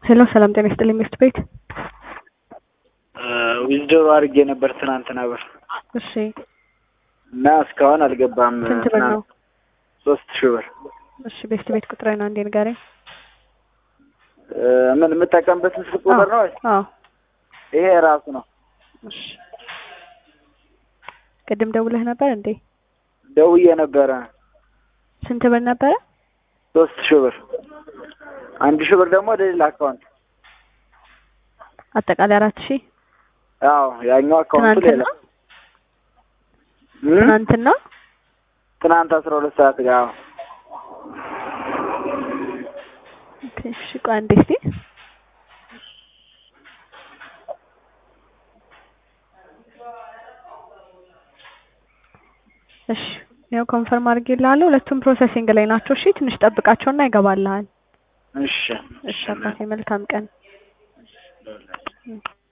ሄሎ ሰላም ጤና ይስጥልኝ ሚስት ቤት ዊዝድሮ አድርጌ ነበር ትናንትና ብር እሺ እና እስካሁን አልገባም። ስንት ብር ነው? ሶስት ሺህ ብር እሺ ቤስት ቤት ቁጥሬን አንዴ ንገረኝ እ ምን የምጠቀምበት ምስል ቁጥር ነው? አዎ ይሄ ራሱ ነው። እሺ ቅድም ደውለህ ነበር እንዴ ደውዬ ነበረ። ስንት ብር ነበረ ሶስት ሺህ ብር አንድ ሺህ ብር ደግሞ ወደ ሌላ አካውንት። አጠቃላይ አራት ሺህ አዎ ያኛው አካውንቱ ሌላ ትናንትና እ? ትናንትና ትናንት አስራ ሁለት ሰዓት ጋር አዎ። ኦኬ እሺ ቆይ አንዴ እስቲ እሺ ያው ኮንፈርም አድርጌልሃለሁ ሁለቱም ፕሮሰሲንግ ላይ ናቸው እሺ ትንሽ ጠብቃቸውና ይገባልሃል እሺ እሺ አባቴ መልካም ቀን